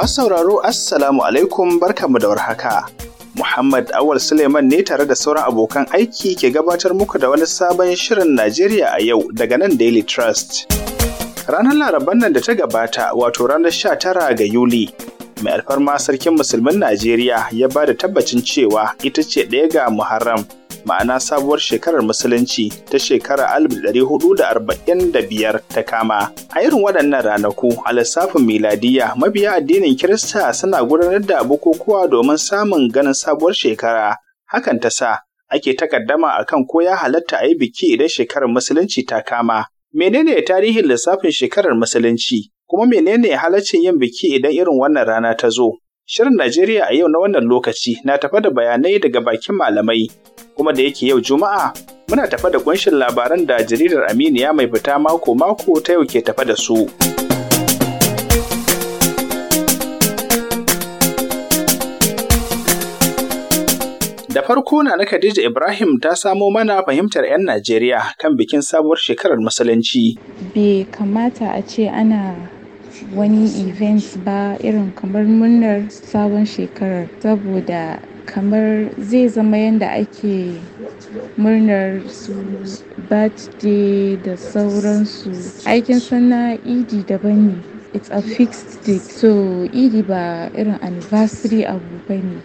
Masu sauraro Assalamu alaikum barkanmu da warhaka. Muhammad Awal Suleiman ne tare da sauran abokan aiki ke gabatar muku da wani sabon shirin Najeriya a yau daga nan Daily Trust. Ranar Laraban nan da ta gabata wato ranar 19 ga Yuli, mai alfarma sarkin musulmin Najeriya ya ba da tabbacin cewa ita ce ɗaya ga Muharram, ma'ana sabuwar shekarar musulunci ta shekarar 1445 ta kama. A irin waɗannan ranaku a lissafin miladiya mabiya addinin Kirista suna gudanar da bukukuwa domin samun ganin sabuwar shekara. Hakan ta sa ake takaddama akan ko ya halatta a yi biki idan shekarar musulunci ta kama. Menene tarihin lissafin shekarar musulunci? Kuma menene halaccin yin biki idan irin wannan rana ta zo? Shirin Najeriya a yau na wannan lokaci na tafa da bayanai daga bakin malamai, kuma da yake yau Juma'a muna tafa da kunshin labaran da jaridar Aminiya mai fita mako-mako ta yau ke tafa da su. Da farko na na Khadija Ibrahim ta samo mana fahimtar 'yan Najeriya kan bikin sabuwar shekarar Musulunci. bai kamata a ce ana wani event ba irin kamar murnar sabon shekarar saboda kamar zai zama yadda ake murnar su birthday da sauransu aikin sana idi daban ne it's a fixed date so idi ba irin anniversary abu ba ne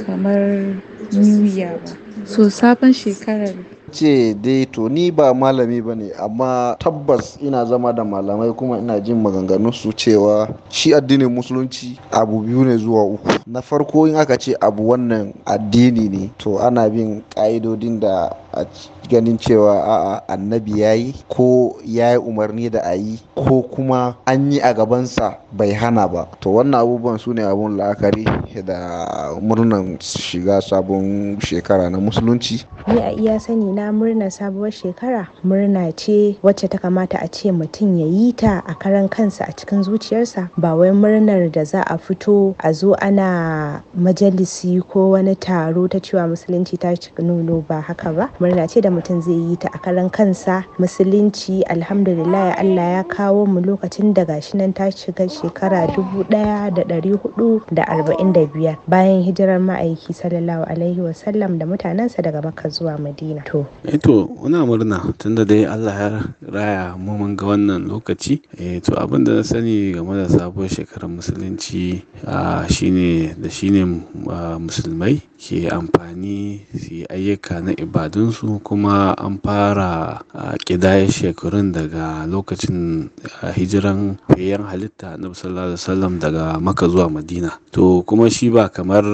kamar new year ba so sabon shekarar ce dai to ni ba malami ba ne amma tabbas ina zama da malamai kuma ina jin maganganun su cewa shi addinin musulunci abu biyu ne zuwa uku na farko in aka ce abu wannan addini ne to ana bin ƙa'idodin da a ganin cewa a'a annabi ya yi ko ya yi umarni da a yi ko kuma an yi a gabansa bai hana ba to wannan abubuwan su ne abun la'akari da murnan shiga sabon shekara na musulunci Ni a iya sani na murnar sabuwar shekara murna ce wacce ta kamata a ce mutum ya yi ta a karan kansa a cikin zuciyarsa ba wai murnar da za a fito a zo ana majalisi ko wani taro ta cewa musulunci ta cika nono ba haka ba murna ce da mutum zai yi ta a karan kansa musulunci alhamdulillah Allah ya kawo mu lokacin da gashi nan ta shiga shekara dubu ɗaya da ɗari hudu da arba'in da biyar bayan hijirar ma'aiki sallallahu alaihi wasallam da mutanensa daga makka zuwa madina to eh to muna murna tunda dai Allah ya raya mu mun ga wannan lokaci eh to abin da na sani game da sabuwar shekarar musulunci ah, shine da shine ah, musulmai ke amfani su yi ayyuka na ibadunsu kuma an fara ah, ƙidayar shekarun daga lokacin ah, hijiran fiyayyen halitta na sallallahu alaihi wasallam daga maka zuwa madina to kuma shi ba kamar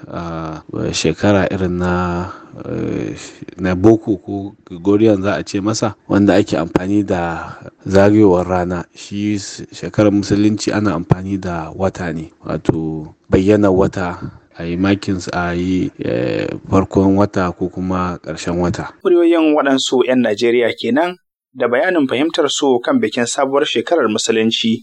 ah, shekara irin na eh, na boko ko gregorian za a ce masa wanda ake amfani da zagayowar rana shi s- shekarar musulunci ana amfani da wata ne wato bayyana wata a yi makin a yi eh, farkon wata ko kuma ƙarshen wata Muryoyin waɗansu 'yan Najeriya kenan da bayanin fahimtar su kan bikin sabuwar shekarar Musulunci.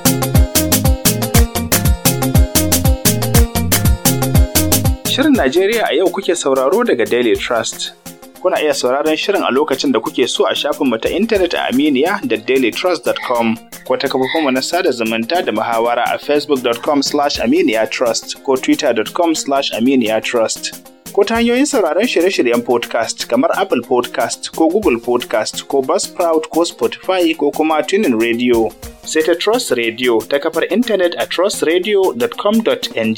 Shirin Najeriya a yau kuke sauraro daga Daily Trust. Kuna iya sauraron shirin a lokacin da kuke so a shafinmu ta intanet a Aminiya da dailytrust.com ko ta kafofinmu na sada zumunta da muhawara a facebook.com slash aminiyatrust ko twitter.com slash aminiyatrust. Ko ta hanyoyin sauraron shirye-shiryen podcast kamar Apple podcast ko Google podcast ko Buzzsprout ko Spotify ko kuma Tunin Radio. Sai ta Trust Radio ta kafar intanet a trustradio.com.ng.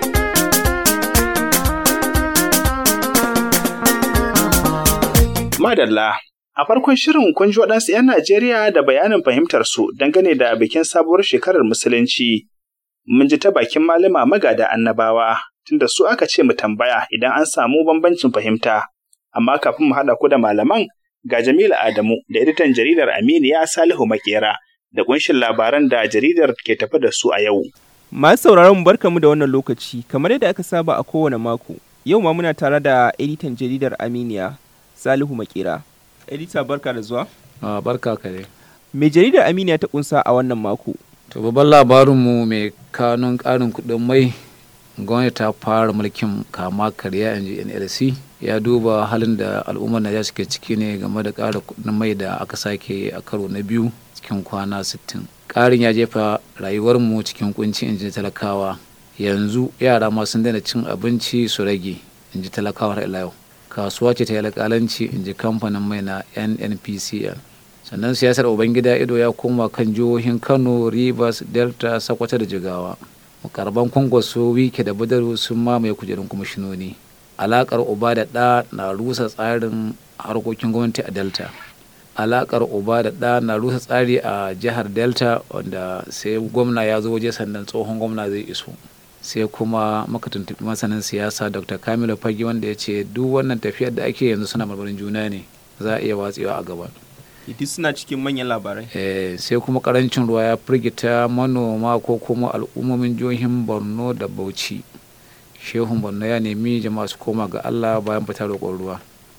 Madalla, a farkon shirin kun ji waɗansu 'yan Najeriya da bayanin fahimtarsu dangane da bikin sabuwar shekarar Musulunci. Mun ji ta bakin malama magada annabawa, tunda su aka ce mu tambaya idan an samu bambancin fahimta. Amma kafin mu haɗa ku da malaman, ga Jamilu Adamu da editan jaridar Aminiya Salihu Makera da ƙunshin labaran da jaridar ke tafi da su a yau. Masu sauraron mu barkamu da wannan lokaci, kamar yadda aka saba a kowane mako. Yau ma muna tare da editan jaridar Aminiya, Salihu Makera. Edita barka da zuwa. Ah, barka ka dai. Me jaridar Aminiya ta kunsa a wannan mako? To babban labarinmu mai kanun ƙarin kuɗin mai gwamnati ta fara mulkin kama karya in ji NLC ya duba halin da al'ummar Najeriya suke ciki ne game da ƙara kuɗin mai da aka sake a karo na biyu cikin kwana 60. Ƙarin ya jefa rayuwarmu cikin kunci in ji talakawa yanzu yara ma sun daina cin abinci su rage in ji talakawa har ila yau kasuwa ce ta yi alƙalanci in ji kamfanin mai na nnpcl sannan siyasar ubangida ido ya koma kan jihohin kano rivers delta sakwata da jigawa mukarban kwankwaso wike da badaru sun mamaye kujerun kwamishinoni alakar uba da ɗa na rusa tsarin harkokin gwamnati a delta alakar uba da ɗa na rusa tsari a jihar delta wanda sai gwamna ya zo waje sannan tsohon gwamna zai iso sai kuma maka tuntuɓi masanin siyasa dr kamilu fagi wanda ya ce duk wannan tafiyar da ake yanzu suna marmarin juna ne za a iya watsewa a gaba duk suna cikin manyan labarai sai kuma karancin ruwa ya firgita manoma ko kuma al'ummomin jihohin borno da bauchi shehun borno ya nemi jama'a su koma ga allah bayan fitar roƙon ruwa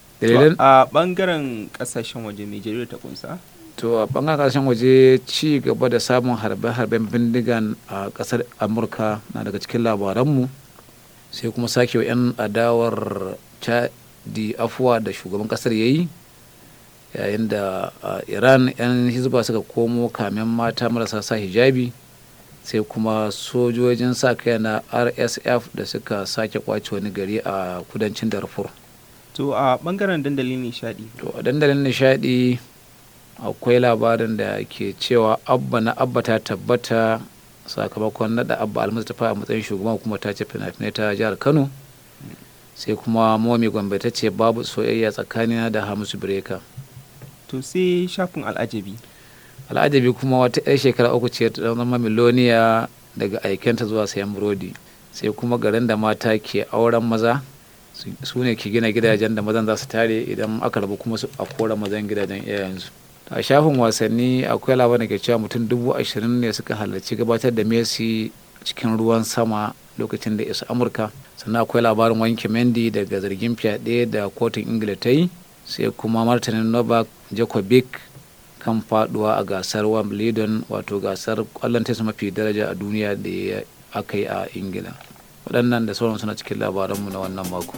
a bangaren kasashen waje mai jarida ta kunsa to a bangaren kasashen waje ci gaba da samun harbe-harben bindigan a kasar amurka na daga cikin labaranmu sai kuma sake wa 'yan adawar di afuwa da shugaban kasar ya yi yayin da iran 'yan hizba suka komo kamen mata marasa sa hijabi sai kuma sojojin sa kai na rsf da suka sake kwace wani gari a kudancin darfur to a bangaren dandalin nishadi to a dandalin nishadi akwai labarin da ke cewa abba na abba ta tabbata sakamakon nada abba almustapha a matsayin shugaban hukumar ta ce fina-finai ta jihar kano sai kuma momi gombe ta ce babu soyayya tsakanina da hamisu bireka to sai shafin al'ajabi al'ajabi kuma wata 'yar shekara uku ce ta zama miloniya daga aikenta zuwa sayan burodi sai kuma garin da mata ke auren maza su ne ke gina gidajen da mazan za su tare idan aka rabu kuma su a kora mazan gidajen iyayensu a shafin wasanni akwai labarin ke cewa mutum dubu ashirin ne suka halarci gabatar da messi cikin ruwan sama lokacin da isa amurka sannan akwai labarin wanke mendy daga zargin fyaɗe da kotun ingila ta yi sai kuma martanin novak djokovic kan faduwa a gasar wimbledon wato gasar kwallon tennis mafi daraja a duniya da aka yi a ingila waɗannan da sauran suna cikin labaranmu na wannan mako.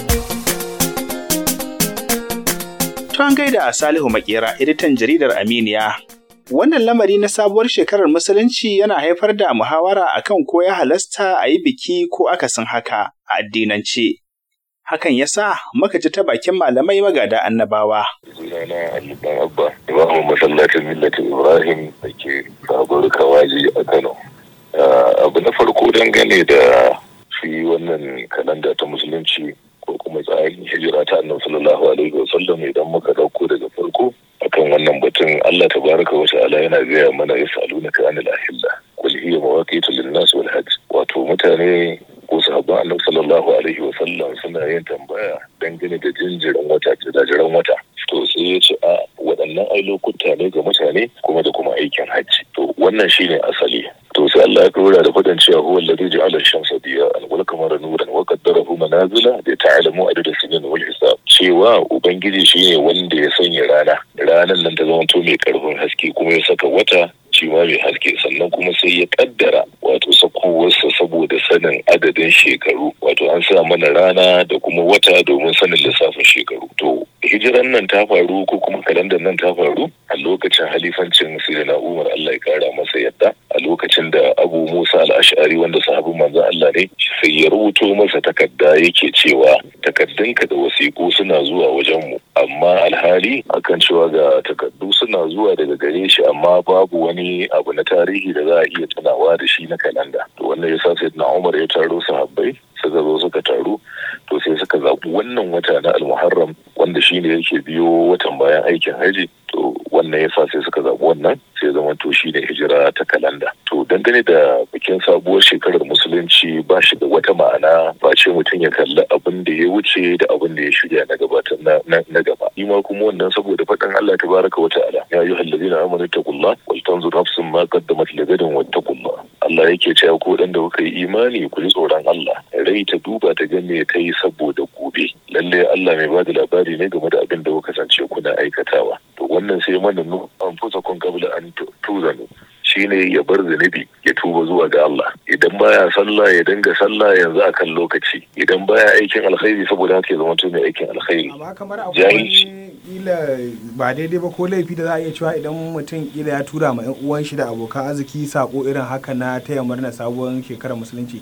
Tuwan gaida a Salihu Makera, editan jaridar Aminiya. Wannan lamari na sabuwar shekarar Musulunci yana haifar da muhawara akan ko ya halasta a yi biki ko akasin haka a addinance. Hakan ya sa muka ji ta bakin malamai magada annabawa. Sunana Ali Dan Abba, imamu masallacin millatin Ibrahim da ke sabuwar kawaji a Kano. Abu na farko dangane da shi wannan kalanda ta musulunci ko kuma tsarin hijira ta annabi sallallahu alaihi wasallam idan muka dauko daga farko akan wannan batun Allah tabaraka wa ta'ala yana gaya mana yasalunaka anil ahilla qul hiya mawaqitu lin-nas wal hajj wato mutane ko sahabban annabi sallallahu alaihi wasallam suna yin tambaya dangane da jinjirin wata da jiran wata to sai ya ce a waɗannan ai lokuta ne ga mutane kuma da kuma aikin hajji to wannan shine asali to sai Allah ya dora da fadan cewa huwa alladhi ja'ala ash-shamsa diya'an wal qamara nuran wa qaddarahu manazila li ta'lamu adada sinin wal hisab cewa ubangiji shine wanda ya sanya rana ranan nan ta zama to mai karfin haske kuma ya saka wata shi ma mai haske sannan kuma sai ya kaddara wato sakowarsa saboda sanin adadin shekaru wato an sa mana rana da kuma wata domin sanin lissafin shekaru to hijiran nan ta faru ko kuma kalandar nan ta faru a lokacin halifancin sayyidina Umar Allah ya kara masa yadda a lokacin da Abu Musa al-Ash'ari wanda sahabin manzon Allah ne sai ya rubuto masa takarda yake cewa takaddunka da wasiƙu suna zuwa wajen mu amma alhali akan cewa ga takaddu suna zuwa daga gare shi amma babu wani abu na tarihi da za a iya tunawa da shi na kalanda to wannan yasa sayyidina Umar ya taro sahabbai suka zo suka taru to sai suka zaɓi wannan wata na almuharram wanda shine yake biyo watan bayan aikin haji to wannan yasa sai suka zaɓi wannan sai zama to shine hijira ta kalanda to dangane da bikin sabuwar shekarar musulunci ba shi da wata ma'ana ba ce mutum ya kalli abin da ya wuce da abin da ya shirya na gabatar na gaba shi ma kuma wannan saboda faɗin Allah tabaraka wa ta'ala ya ayyuhal ladina amanu taqullah wal tanzur nafsun ma qaddamat ligadin wattaqullah Allah yake cewa ko dan da kuka yi imani ku ji tsoron Allah rai ta duba ta ga me ta yi saboda gobe lalle Allah mai bada labari ne game da abin da kuka kasance kuna aikatawa to wannan sai mana nu an fusa kun kabla an tuzanu shine ya bar zunubi ya tuba zuwa ga Allah idan baya sallah ya dinga sallah yanzu akan lokaci idan baya aikin alkhairi saboda haka ya zama to mai aikin alkhairi amma kamar akwai wani kila ba daidai ba ko laifi da za a iya cewa idan mutum kila ya tura ma yan uwan shi da abokan arziki sako irin haka na taya murna sabuwar shekarar musulunci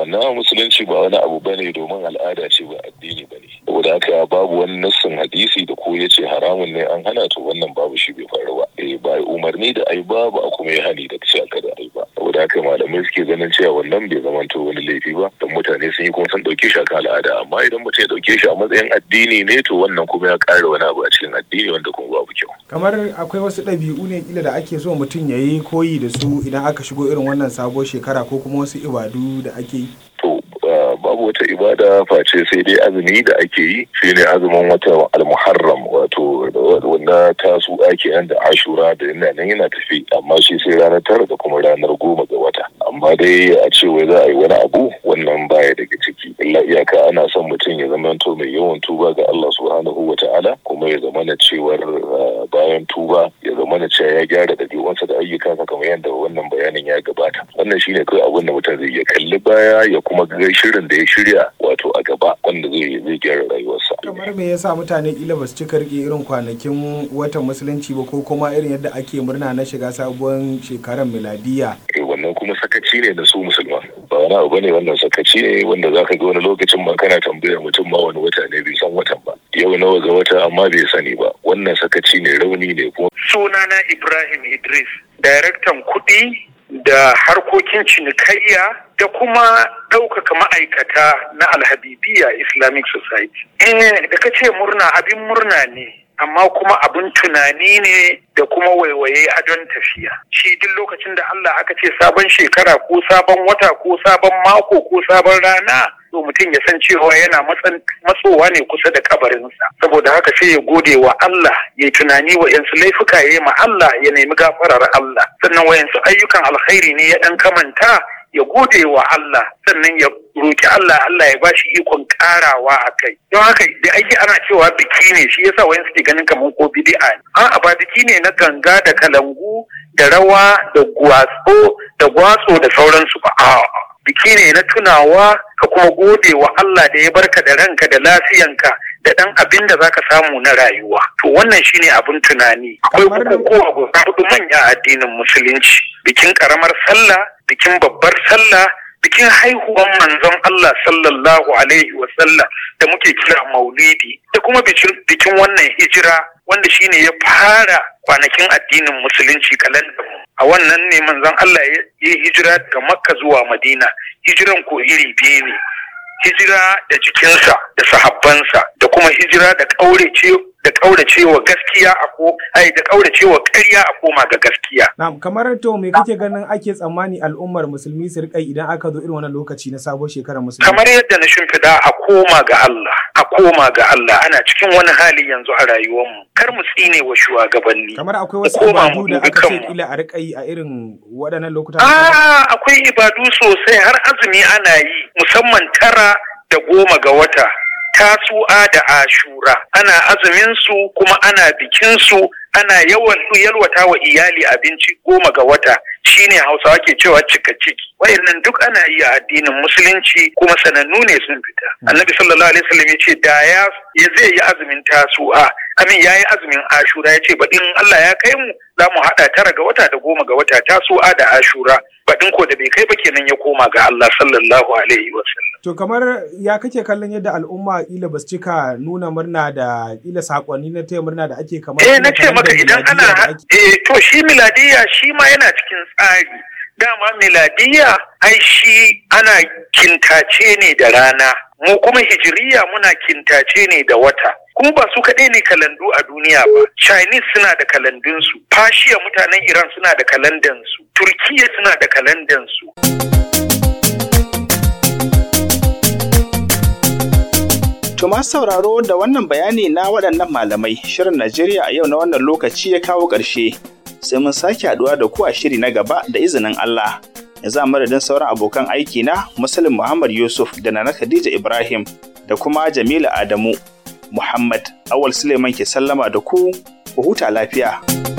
wannan musulunci ba wani abu bane domin al'ada ce ba addini bane saboda haka babu wani nassin hadisi da ko yace haramun ne an hana to wannan babu shi bai faru ba eh ba umarni da ai ba ba kuma ya hani da cewa kada ai ba saboda haka malamai suke ganin cewa wannan bai zamanto wani laifi ba don mutane sun yi kuma sun dauke shi akan al'ada amma idan mutum ya dauke shi a matsayin addini ne to wannan kuma ya ƙara wani abu a cikin addini wanda kuma babu kyau kamar akwai wasu ɗabi'u ne kila da ake so mutum ya yi koyi da su idan aka shigo irin wannan sabuwar shekara ko kuma wasu ibadu da ake yi to babu wata ibada face sai dai azumi da ake yi shine azumin wata almuharram wato na tasu ake nan da ashura da yana nan yana tafi amma shi sai ranar tara da kuma ranar goma ga wata amma dai a ce wai za a yi wani abu wannan baya daga ciki illa iyaka ana son mutum ya zama to mai yawan tuba ga Allah subhanahu wa ta'ala kuma ya zama na cewar bayan tuba ya zama na cewa ya gyara ɗabi'unsa da ayyukansa kamar yadda wannan bayanin ya gabata wannan shine kawai abin da mutum zai iya kalli baya ya kuma ga shirin da ya shirya wato a gaba wanda zai zai gyara rayuwarsa kamar me yasa mutane kila ba su cika rike irin kwanakin watan musulunci ba ko kuma irin yadda ake murna na shiga sabuwar shekarar miladiya wannan kuma sakaci ne na su musulman ba wani abu bane wannan sakaci ne wanda zaka ga wani lokacin ma kana tambayar mutum ma wani wata ne bai san watan ba yau nawa ga wata amma bai sani ba wannan sakaci ne rauni ne kuma sunana Ibrahim Idris daraktan kuɗi da harkokin cinikayya da kuma ɗaukaka ma'aikata na alhabibiya islamic society da ka ce murna abin murna ne amma kuma abin tunani ne da kuma waiwaye adon tafiya shi duk lokacin da Allah aka ce sabon shekara ko sabon wata ko sabon mako ko sabon rana to mutum ya san cewa yana matsowa ne kusa da kabarinsa saboda haka sai ya gode wa Allah ya yi tunani wa yansu laifuka ya yi ma Allah ya nemi gafarar Allah sannan wa yansu ayyukan alkhairi ne ya dan kamanta ya gode wa Allah sannan ya roki Allah Allah ya bashi ikon karawa a kai don haka da ake ana cewa biki ne shi yasa wayan suke ganin kamar ko bid'a ne a'a ba biki ne na ganga da kalangu da rawa da gwatso da gwatso da sauransu ba a'a biki ne na tunawa ka kuma gode wa Allah da ya barka da ranka da lafiyanka da ɗan abin da zaka samu na rayuwa to wannan shine abin tunani akwai bukukuwa guda hudu manya addinin musulunci bikin karamar sallah bikin babbar sallah bikin haihuwan manzon Allah sallallahu alaihi wa sallam da muke kira maulidi da kuma bikin wannan hijira wanda shine ya fara kwanakin addinin musulunci kalanda a wannan ne manzon Allah ya yi hijira daga makka zuwa madina hijiran ko iri biyu ne hijira da jikinsa da sahabbansa da kuma hijira da ƙaurace da ƙauracewa gaskiya a ko ai da ƙauracewa ƙarya a koma ga gaskiya. Na'am kamar to me kake ganin ake tsammani al'ummar musulmi su riƙa idan aka zo irin wannan lokaci na sabon shekarar musulmi? Kamar yadda na shimfiɗa a koma ga Allah a koma ga Allah ana cikin wani hali yanzu a rayuwarmu kar mu tsine wa shugabanni. Kamar akwai wasu ibadu da aka ce kila a riƙa yi a irin waɗannan lokutan. Ah akwai ibadu sosai har azumi ana yi musamman tara da goma ga wata tasu'a da ashura ana azumin su kuma ana bikin su ana yawan yalwata wa iyali abinci goma ga wata shine hausawa ke cewa cika ciki wayannan duk ana yi a addinin musulunci kuma sanannu ne sun fita annabi sallallahu alaihi wasallam ya ce da ya zai yi azumin tasu'a amin ya yi azumin ashura ya ce baɗin Allah ya kai mu za mu haɗa tara ga wata da goma ga wata tasu'a da ashura baɗin ko da bai kai ba kenan ya koma ga Allah sallallahu alaihi wasallam To kamar ya kake kallon yadda al'umma ila basu cika nuna murna da ila sakonni na taya murna da ake kamar Eh na ce maka idan ana eh to shi miladiya shi ma yana cikin tsari dama miladiya ai shi ana kintace ne da rana mu kuma hijiriya muna kintace ne da wata kuma ba su kaɗai ne kalandu a duniya ba chinese suna da kalandunsu fashiya mutanen iran suna da kalandansu turkiya suna da kalandansu To masu sauraro da wannan bayani na waɗannan malamai shirin Najeriya a yau na wannan lokaci ya kawo ƙarshe. Sai mun sake haɗuwa da ku a shiri na gaba da izinin Allah. Yanzu a madadin sauran abokan aiki na Muslim Muhammad Yusuf da Nana Khadija Ibrahim da kuma Jamilu Adamu Muhammad Awal Suleiman ke sallama da ku, ku huta lafiya.